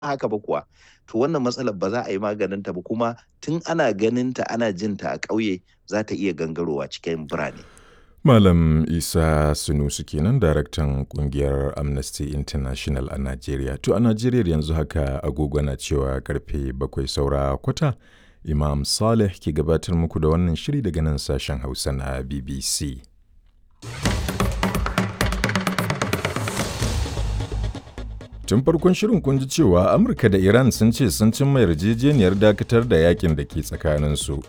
haka ba kuwa to wannan matsalar ba za a yi maganin ta ba kuma tun ana ganin ta ana jin ta a ƙauye za ta iya gangarowa cikin birane. Malam Isa Sunusu kenan daraktan kungiyar Amnesty International a Najeriya. To a Najeriya yanzu haka agogo na cewa karfe bakwai saura kwata. Imam Saleh ke gabatar muku da wannan shiri daga nan sashen Hausa na BBC. Tun farkon shirin kun ji cewa Amurka da Iran sun ce sun cimma yarjejeniyar dakatar da yakin da ke tsakaninsu.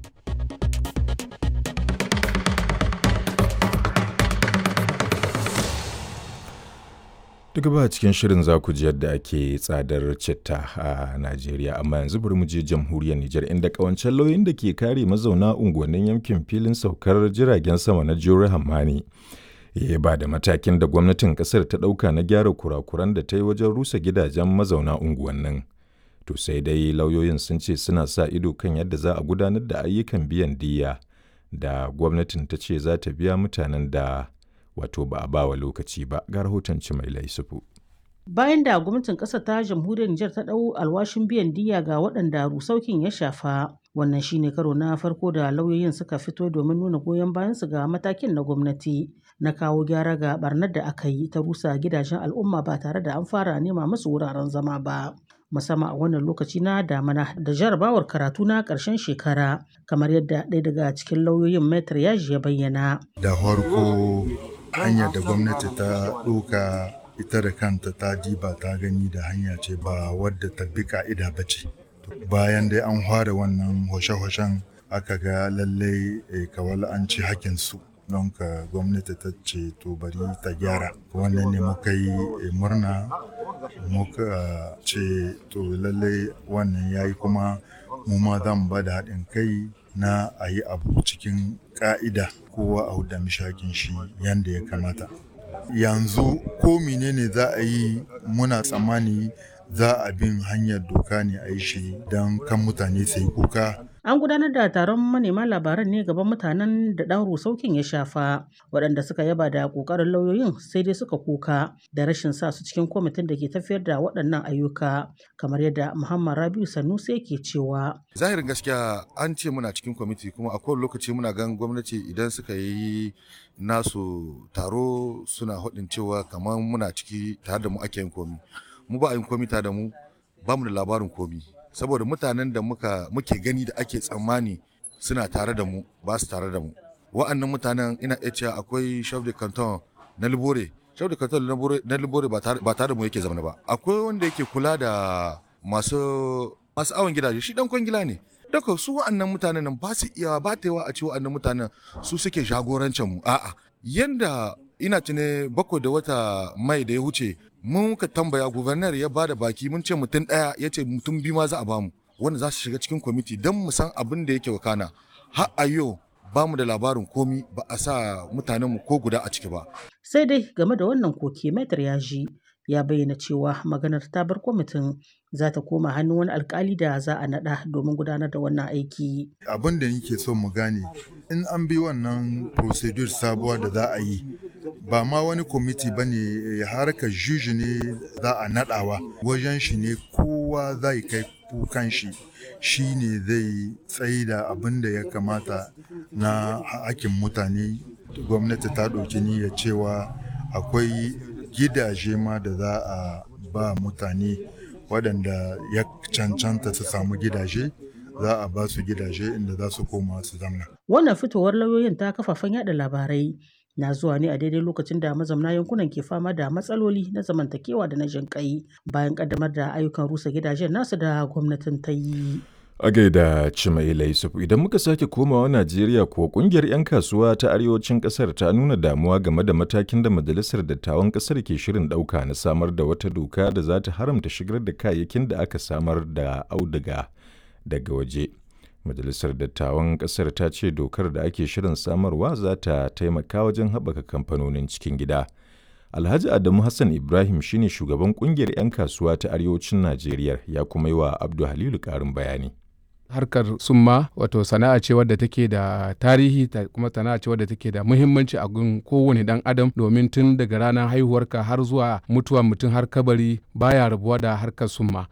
Daga ba cikin shirin za ku ji yadda ake tsadar citta a Najeriya, amma yanzu bari mu je jamhuriyar Nijar inda kawancen lauyin da ke kare mazauna unguwannin yankin filin saukar jiragen sama na Jure Hammani. Ya ba da matakin da gwamnatin kasar ta ɗauka na gyara kurakuran da ta yi wajen rusa gidajen mazauna unguwannin. To sai dai lauyoyin sun ce suna sa ido kan yadda za a gudanar da ayyukan biyan diyya da gwamnatin ta ce za ta biya mutanen da wato ba a bawa lokaci ba ga rahoton mai laisufu. Bayan da gwamnatin ƙasar ta jamhuriyar Nijar ta ɗau alwashin biyan diya ga waɗanda rusaukin ya shafa, wannan shine karo na farko da lauyoyin suka fito domin nuna goyon bayansu ga matakin na gwamnati na kawo gyara ga barnar da aka yi ta rusa gidajen al'umma ba tare da an fara nema musu wuraren zama ba. musamman a wannan lokaci na damana da jarabawar karatu na ƙarshen shekara kamar yadda ɗaya daga cikin lauyoyin metar yaji ya bayyana. Da farko hanyar da gwamnati ta ɗoka ita da kanta ta diba ta gani da hanya ce ba wadda ta bi ka'ida ba ce bayan dai an fara wannan hoshe-hoshen aka ga lallai kawal an ci hakinsu don ka gwamnati ta ce to bari ta gyara wannan ne muka yi murna muka ce to lallai wannan ya yi kuma mu ma zan ba da haɗin kai na a yi abu cikin ƙa'ida kowa a da mishakin shi yadda ya kamata yanzu ko menene za a yi muna tsammani za a bin hanyar doka ne a yi shi don kan mutane su yi kuka An gudanar da taron manema labaran ne gaban mutanen da ɗan rusaukin ya shafa, waɗanda suka yaba da ƙoƙarin lauyoyin sai dai suka kuka da rashin sa su cikin kwamitin da ke tafiyar da waɗannan ayyuka, kamar yadda Muhammad Rabiu Sanusi yake cewa. Zahirin gaskiya an ce muna cikin kwamiti kuma a kowane lokaci muna gan gwamnati idan suka yi nasu taro suna haɗin cewa kamar muna ciki tare da mu ake yin komi. Mu ba a yin komi tare da mu ba mu da labarin komi. saboda mutanen da muka muke gani da ake tsammani suna tare da mu ba su tare da mu wa'annan mutanen ina iya cewa akwai chef de canton na libore chef de canton na libore ba tare da mu yake zama ba akwai wanda yake kula da masu masu awon gidaje shi dan kwangila ne daga su wa'annan mutanen nan ba su iya ba ta yawa a ce wa'annan mutanen su suke jagorancin mu a'a yanda ina tune bakwai da wata mai da ya wuce mun ka tambaya gubernar ya bada baki mun ce mutum ɗaya ya ce mutum biyu ma za a bamu wanda za su shiga cikin kwamiti don mu san abin da yake wakana har a yau ba mu da labarin komi ba a sa mutanenmu ko guda a ciki ba. sai dai game da wannan koke metar ya ji ya bayyana cewa maganar ta bar kwamitin za ta koma hannun wani alkali da za a naɗa domin gudanar da wannan aiki. Abin da nake so mu gane in an bi wannan procedure sabuwa da za a yi ba ma wani kwamiti ba ne harkar juji ne za a naɗawa wajen shi ne kowa zai kai kukan shi shi ne zai tsayi da abin da ya kamata na hakin mutane gwamnati ta ɗauki niyyar cewa akwai gidaje ma da za a ba mutane waɗanda ya cancanta su samu gidaje za a ba su gidaje inda za su koma su zamna. Wannan fitowar lauyoyin ta kafafen yada labarai na zuwa ne a daidai lokacin da mazamna yankunan ke fama da matsaloli na zamantakewa da na jinƙai bayan kaddamar da ayyukan rusa gidajen nasu da gwamnatin ta yi. A gaida Cimaila Yusuf idan muka sake komawa Najeriya ko kungiyar 'yan kasuwa ta arewacin kasar ta nuna damuwa game da matakin da majalisar dattawan kasar ke shirin ɗauka na samar da wata doka da za ta haramta shigar da kayayyakin da aka samar da auduga daga waje. Majalisar dattawan kasar ta ce dokar da ake shirin samarwa za ta taimaka wajen haɓaka kamfanonin cikin gida. Alhaji Adamu Hassan Ibrahim shine shugaban kungiyar 'yan kasuwa ta arewacin Najeriya ya kuma yi wa Abdu Halilu ƙarin bayani. harkar summa wato sana'a ce wadda take da tarihi ta kuma sana'a ce wadda take da muhimmanci a gun kowane dan adam domin tun daga ranar haihuwarka har zuwa mutuwa mutum har kabari baya rabuwa da harkar summa